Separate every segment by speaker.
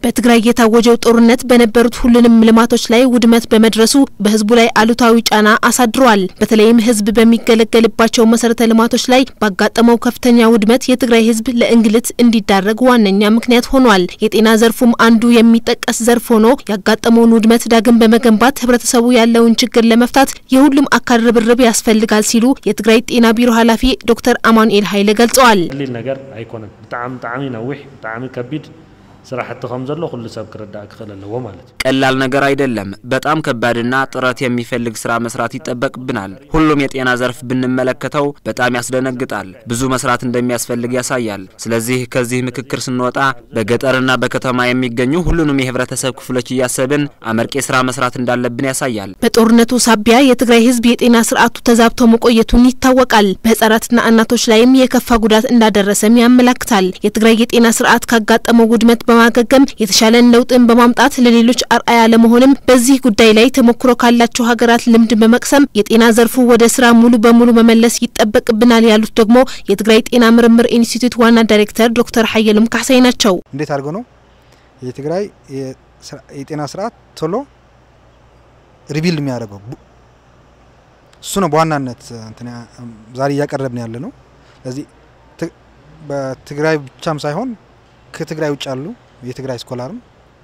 Speaker 1: በትግራይ የታወጀው ጦርነት በነበሩት ሁሉንም ልማቶች ላይ ውድመት በመድረሱ በህዝቡ ላይ አሉታዊ ጫና አሳድሯል። በተለይም ህዝብ በሚገለገልባቸው መሰረተ ልማቶች ላይ ባጋጠመው ከፍተኛ ውድመት የትግራይ ህዝብ ለእንግልት እንዲዳረግ ዋነኛ ምክንያት ሆኗል። የጤና ዘርፉም አንዱ የሚጠቀስ ዘርፍ ሆኖ ያጋጠመውን ውድመት ዳግም በመገንባት ህብረተሰቡ ያለውን ችግር ለመፍታት የሁሉም አካል ርብርብ ያስፈልጋል ሲሉ የትግራይ ጤና ቢሮ ኃላፊ ዶክተር አማኑኤል ኃይለ ገልጸዋል።
Speaker 2: ቀሊል ነገር አይኮነን ብጣዕሚ ብጣዕሚ ነዊሕ ብጣዕሚ ከቢድ ስራሕቲ ከም ዘሎ ኩሉ ሰብ ክርዳእ ክኽእል ኣለዎ ማለት እዩ
Speaker 3: ቀላል ነገር አይደለም። በጣም ከባድና ጥረት የሚፈልግ ስራ መስራት ይጠበቅብናል። ሁሉም የጤና ዘርፍ ብንመለከተው በጣም ያስደነግጣል። ብዙ መስራት እንደሚያስፈልግ ያሳያል። ስለዚህ ከዚህ ምክክር ስንወጣ በገጠርና በከተማ የሚገኙ ሁሉንም የህብረተሰብ ክፍሎች እያሰብን አመርቂ ስራ መስራት እንዳለብን ያሳያል።
Speaker 1: በጦርነቱ ሳቢያ የትግራይ ህዝብ የጤና ስርዓቱ ተዛብቶ መቆየቱን ይታወቃል። በህጻናትና እናቶች ላይም የከፋ ጉዳት እንዳደረሰም ያመላክታል። የትግራይ የጤና ስርዓት ካጋጠመው ውድመት በማገገም የተሻለን ለውጥን በማምጣት ለሌሎች አርአያ ለመሆንም በዚህ ጉዳይ ላይ ተሞክሮ ካላቸው ሀገራት ልምድ በመቅሰም የጤና ዘርፉ ወደ ስራ ሙሉ በሙሉ መመለስ ይጠበቅብናል ያሉት ደግሞ የትግራይ ጤና ምርምር ኢንስቲትዩት ዋና ዳይሬክተር ዶክተር ሀየሎም ካሳይ ናቸው።
Speaker 4: እንዴት አድርጎ ነው የትግራይ የጤና ስርዓት ቶሎ ሪቢልድ የሚያደርገው? እሱ ነው በዋናነት ዛሬ እያቀረብን ያለ ነው። ስለዚህ በትግራይ ብቻም ሳይሆን ከትግራይ ውጭ ያሉ የትግራይ ስኮላርም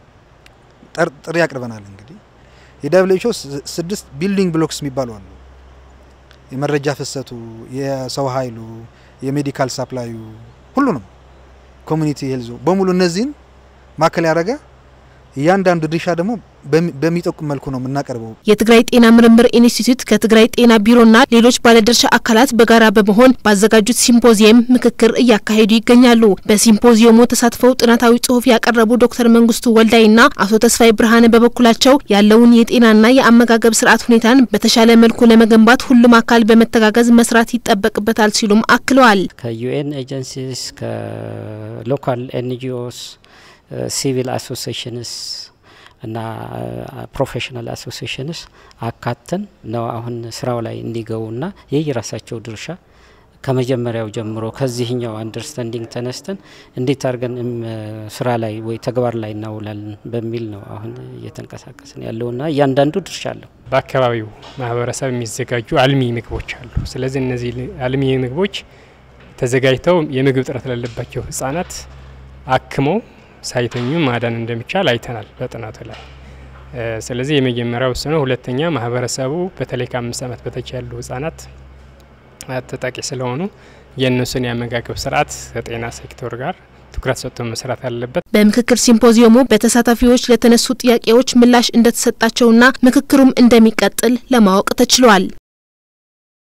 Speaker 4: ጥሪ ያቅርበናል። እንግዲህ የደብሊው ስድስት ቢልዲንግ ብሎክስ የሚባሉ አሉ። የመረጃ ፍሰቱ፣ የሰው ኃይሉ፣ የሜዲካል ሳፕላዩ፣ ሁሉንም ኮሚኒቲ ሄልዞ በሙሉ እነዚህን ማዕከል ያደረገ እያንዳንዱ ድርሻ ደግሞ በሚጠቁም መልኩ ነው የምናቀርበው።
Speaker 1: የትግራይ ጤና ምርምር ኢንስቲትዩት ከትግራይ ጤና ቢሮና ሌሎች ባለድርሻ አካላት በጋራ በመሆን ባዘጋጁት ሲምፖዚየም ምክክር እያካሄዱ ይገኛሉ። በሲምፖዚየሙ ተሳትፈው ጥናታዊ ጽሑፍ ያቀረቡ ዶክተር መንግስቱ ወልዳይና አቶ ተስፋይ ብርሃነ በበኩላቸው ያለውን የጤናና የአመጋገብ ስርዓት ሁኔታን በተሻለ መልኩ ለመገንባት ሁሉም አካል በመተጋገዝ መስራት ይጠበቅበታል ሲሉም አክለዋል።
Speaker 5: ከዩኤን ኤጀንሲስ ከሎካል ኤንጂኦስ ሲቪል አሶሲሽንስ እና ፕሮፌሽናል አሶሲሽንስ አካተን ነው አሁን ስራው ላይ እንዲገቡና የየራሳቸው ድርሻ ከመጀመሪያው ጀምሮ ከዚህኛው አንደርስታንዲንግ ተነስተን እንዴት አድርገን ስራ ላይ ወይ ተግባር ላይ እናውላለን በሚል ነው አሁን እየተንቀሳቀስን ያለውና እያንዳንዱ ድርሻ አለው።
Speaker 6: በአካባቢው ማህበረሰብ የሚዘጋጁ አልሚ ምግቦች አሉ። ስለዚህ እነዚህ አልሚ ምግቦች ተዘጋጅተው የምግብ እጥረት ላለባቸው ህጻናት አክመው ሳይተኙ ማዳን እንደሚቻል አይተናል በጥናቱ ላይ። ስለዚህ የመጀመሪያው እሱ ነው። ሁለተኛ ማህበረሰቡ በተለይ ከአምስት ዓመት በታች ያሉ ህጻናት ተጠቂ ስለሆኑ የእነሱን የአመጋገብ ስርዓት ከጤና ሴክተር ጋር ትኩረት ሰጥቶ መስራት አለበት።
Speaker 1: በምክክር ሲምፖዚየሙ በተሳታፊዎች ለተነሱ ጥያቄዎች ምላሽ እንደተሰጣቸውና ምክክሩም እንደሚቀጥል ለማወቅ ተችሏል።